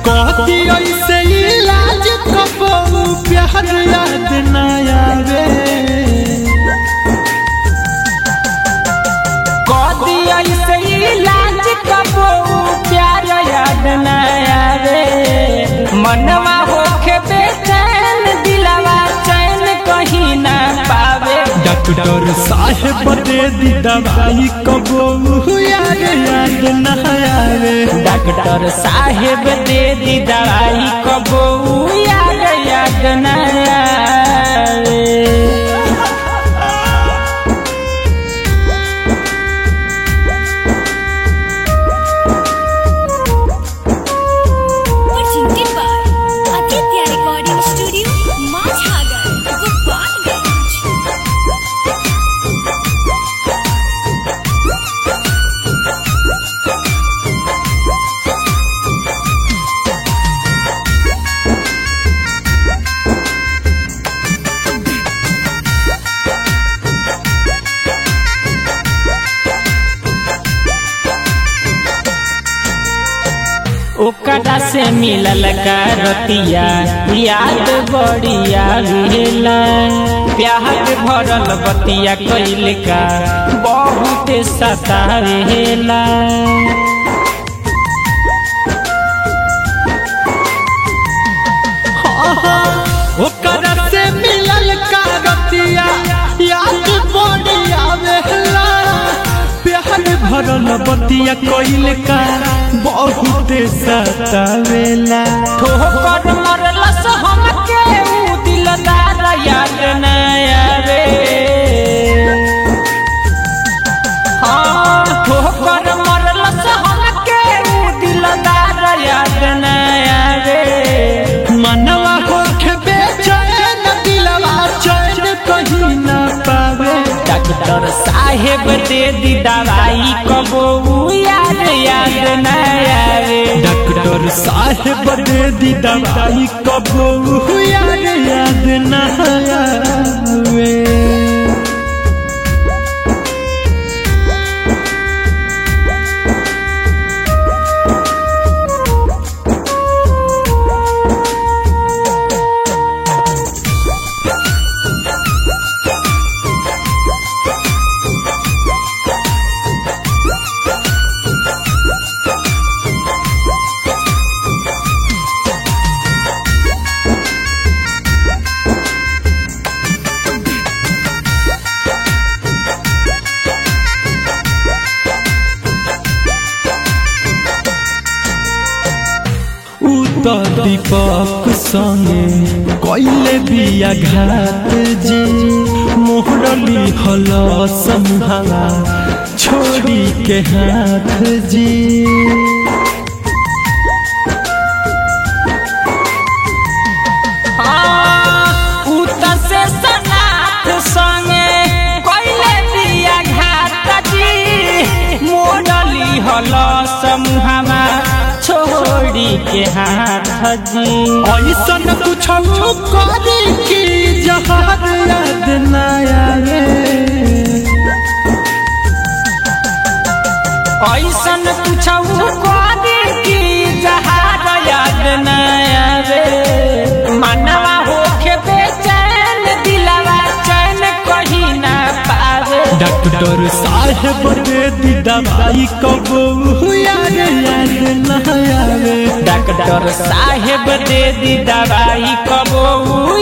कहती ऐसे इलाज कबो प्यार याद ना आवे कदी ऐसे इलाज कबो प्यार याद न आवे मनवा होके बेचैन दिलवा चैन कहीं ना पावे डॉक्टर साहेब दे दी दवाई कबो यार याद ना आवे डॉक्टर साहेब दे दी दवाई कबो याद याद न आवे presented by Aditya Recording Studio, Mazhagar, Gopalganj. ओकरा से मिलल का रतिया याद बड़िया भेला प्यार भरल बतिया कैल का बहुत सतावेला ओकरा से मिलल का रतिया याद बड़ी आवेला प्यार भरल बतिया कोइल का बहुत सतावेला ठोकर मरलस हमके ऊ दिलदार याद न आवे हाँ ठोकर मरलस हमके ऊ दिलदार याद न आवे मनवा होके बेचैन दिलवा चैन कहीं ना पावे डॉक्टर साहेब दे दी दवाई कबो ऊ याद याद न आवे डॉक्टर साहेब दे दी दवाई कबो याद याद ना आवे ऊ तो दीपक संगे कैले बिया घात जी मोहरली हल समहावा छोड़ी के हाथ जी हाँ, ऊ त से सनाथ संगे कैले दिया घात जी मोडली हल समूहमा छोड़ी के हाथ जी ऐसन कुछ करे कि जहार याद ना आवे ऐसन कुछ करी कि जहार याद न आवे मनवा होके बेचैन दिलवा चैन कहीं ना पावे डॉक्टर साहेब दे दी दवाई कबो याद याद ना आवे डॉक्टर साहेब दे दी दवाई कबो